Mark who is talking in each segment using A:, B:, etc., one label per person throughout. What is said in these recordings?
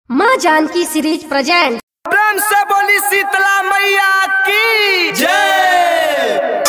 A: माँ Janaki series present
B: प्रेम से बोली शीतला मैया की जय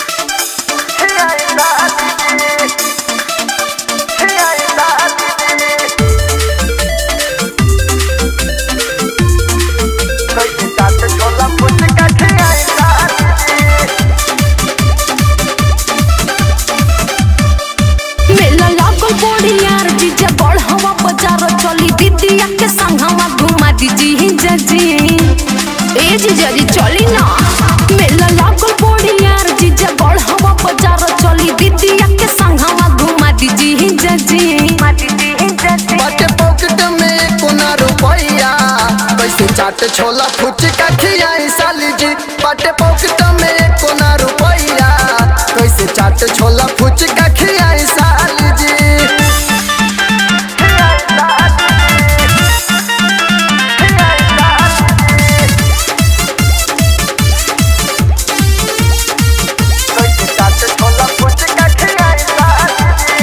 C: मेला लागल बड़ी यार जीजा बड़ हवा बाजार चली दीदिया के संग हवा घुमा दीजी जजी ए जीजा जी चली ना मेला लागल बड़ी यार जीजा बड़ हवा बाजार चली दीदिया के संग हवा घुमा दीजी जजी
B: बाटे पॉकेट में कोना रुपैया कैसे चाट छोला फुचका खियाई साली जी बाटे पॉकेट में कोना रुपैया कैसे चाट छोला फुचका खियाई साली जी कैसे चाट छोला फुचका खियाई साली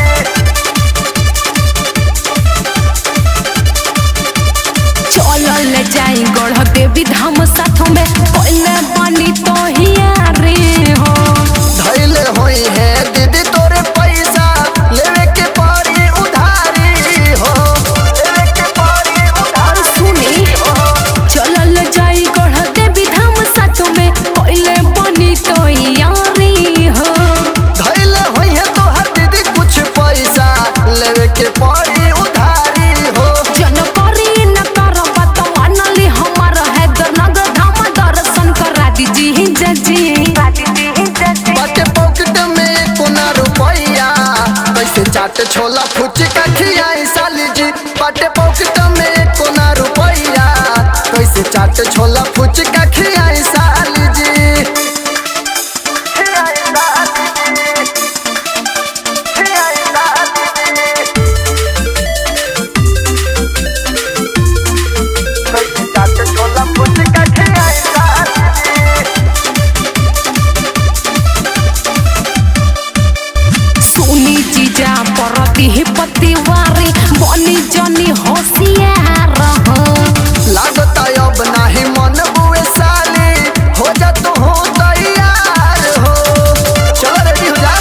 C: चलल जाई गढ़ देवी धाम साथ में पहले बनी तो हिया रे हो
B: धैले होई है दीदी तोरे पैसा लेवे के पड़ी उधारी हो लेवे के पड़ी
C: और सुनी चलल जाई गढ़ देवी धाम साथ में पहले बनी तो यारी हो
B: धैले होई है तोहर दीदी कुछ पैसा लेवे के पड़ी उधारी हो
C: जन करी न कर बात मानली हमार है नगर धाम दर्शन करा दीजी जजी
B: बाटे पॉकेट में कोना रुपैया कैसे चाट छोला फुचका खियाई साली जी बाटे पॉकेट में कोना रुपैया कैसे चाट छोला फुचका खियाई साली जी कैसे चाट छोला फुचका खियाई साली जी
C: सुनी जीजा परती ही पतिवारी बनी जनी होशियार हो
B: लागता अब नाही मन बुए साली हो जा तू हो तैयार हो चलो रेडी हो जा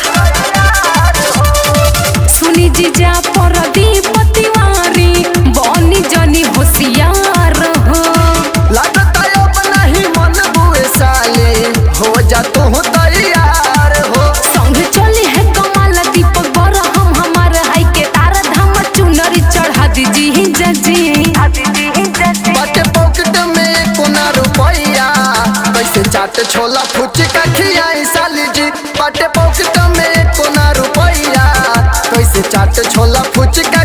C: सुनी जीजा परती पतिवारी बनी जनी होशियार हो
B: लागता अब नाही मन बुए साली हो जा तू हो तैयार हो
C: संग चली है कमाल दीपक बर हम हमार हाई के तारा धाम चुनरी चढ़ा दीजी जजी
B: बाटे पॉकेट में कोना रुपैया कैसे चाट छोला फुचका खियाई साली जी बाटे पॉकेट में कोना रुपैया कैसे चाट छोला फुचका